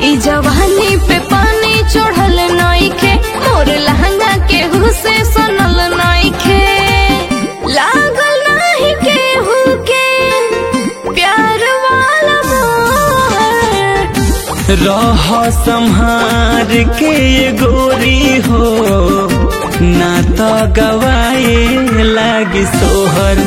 ई जवानी पे पानी चढ़ल नइखे मोर लहंगा केहू से सनल नइखे लागल नाही केहू के प्यार वाला मोर रह संहार के ये गोरी हो ना तो गवाए लागी सोहर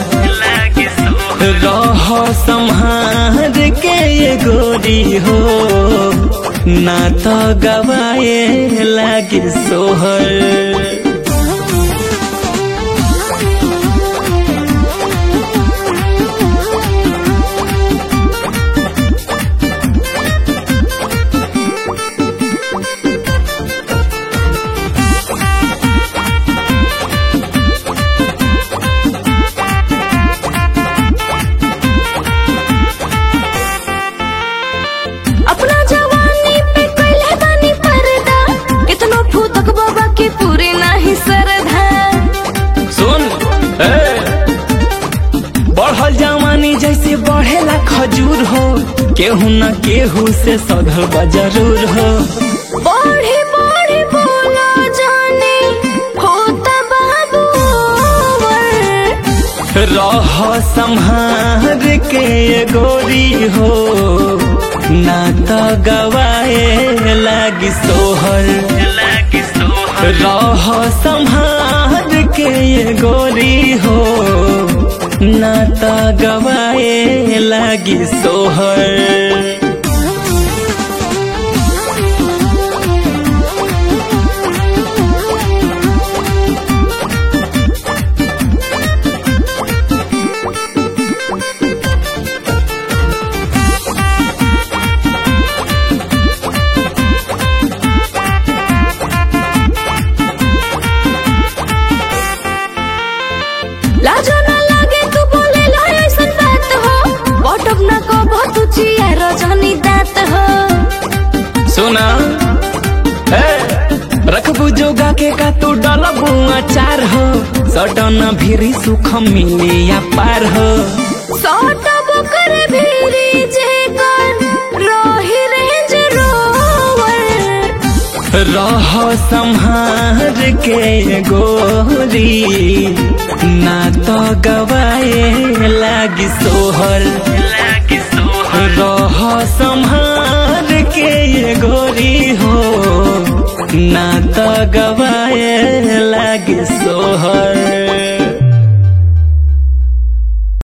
रह संहार के ये गोरी हो ना तो गवाए लागी सोहर अपना जवानी पे कैले बानी पर्दा कितनो फूतक बाबा के पूरे नाही सरधा सुन ए, बढ़ल जवानी जैसे बढ़ेला खजूर हो केहू न केहू से सधल बा जरूर हो बढ़ी बढ़ी बोला जाने होता बाबू रह संहार के ये गोरी हो ना तो गवाए लागी सोहर रह संहार के ये गोरी हो ना तो गवाए लागी सोहर लाजो ना लागे तू बोले ला ऐसन बात हो बटब ना को बहुत चिया रजनी दात हो सुना ए, रखबू जोगा के का तू डलबू अचार हो सटन भिरी सुख मिले या पार हो सटब कर भीरी जे कर रही रेंज रोवर रह संहार के गोरी ना तो गवाए लागी सोहर रह संहार के ये गोरी हो ना तो गवाए लागी सोहर